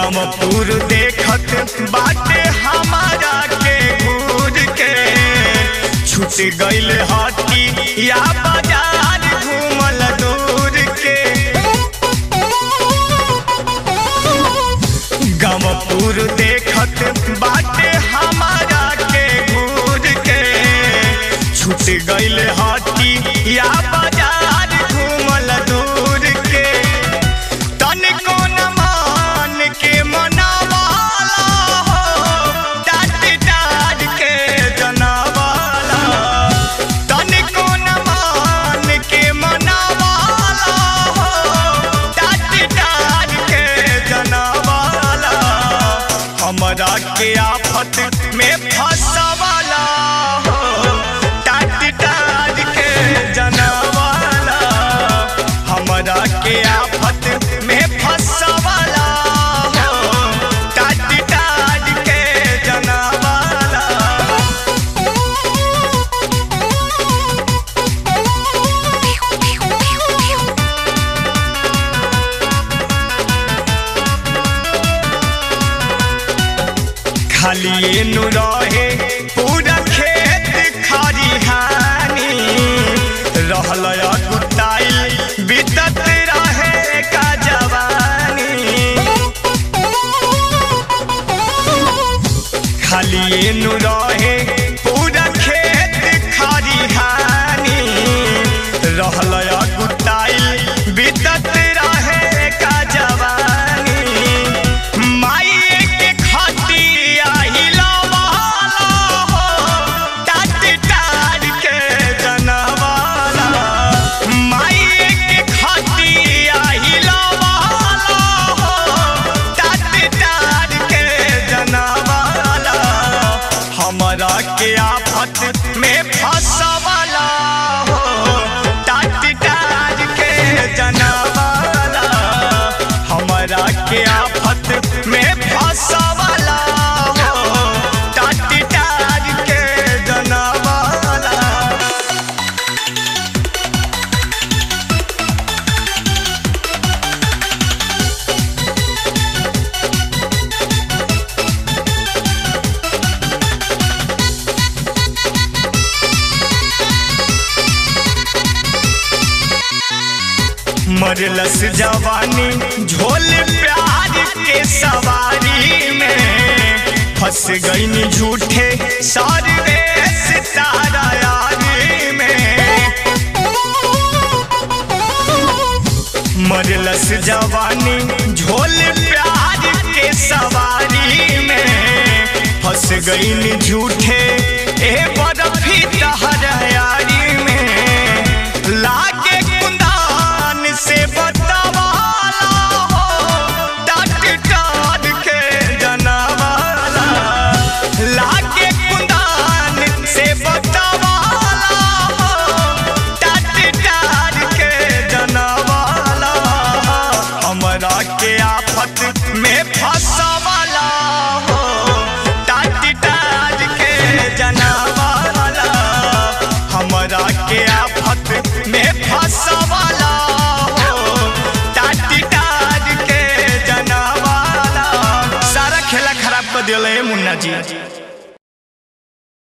गमपुर देखत बाटे हमारा के घूर के छूट गइल हटी या बाजार घूमल दूर के गमपुर देखत बाटे हमारा के घूर के छूट गइल हटी या बाजार घूमल दूर के तनिको न मान के मनावाला हो डाट डाट के जनावाला तनिको न मान के मनावाला हो डाट डाट के जनावाला हमरा के आफत में फंसवाला हो डाट डाट के जनावाला हमरा के आफत में फंसवाला हो डाट डाट के जनावाला खाली नु रहे पूरा खेत खरिहानी रहल गुताई बीतत रहे का जवानी खाली नु रहे पूरा खेत खरिहानी रहल गुताई बीतत रहे का जवानी माई के खटिया हिलवाला हो टाट टाट के जनवाला माई के खटिया हिलवाला हो टाट टाट के जनवाला हमरा के आफत में फंसवाला हो टाट टाट के जनवाला हमरा के आफत में फंसवाला हो टाट टाट के जनवाला मरलस जवानी झोल प्यार के सवारी में फंस गईनी झूठे सारे सितारा यारी में मरलस जवानी झोल प्यार के सवारी में फंस गईनी झूठे ए बर्फी तहर यारी में लागे कुंदान से बतावाला हो डाट डाट के जनवाला लागे कुंदान से बतावाला हो डाट डाट के जनवाला हमरा के आफत में फंसवाला हो डाट डाट के जनवाला हमरा के आफत में फंसवाला हो डाट डाट के जनवाला सारा खेला खराब कर दिया मुन्ना जी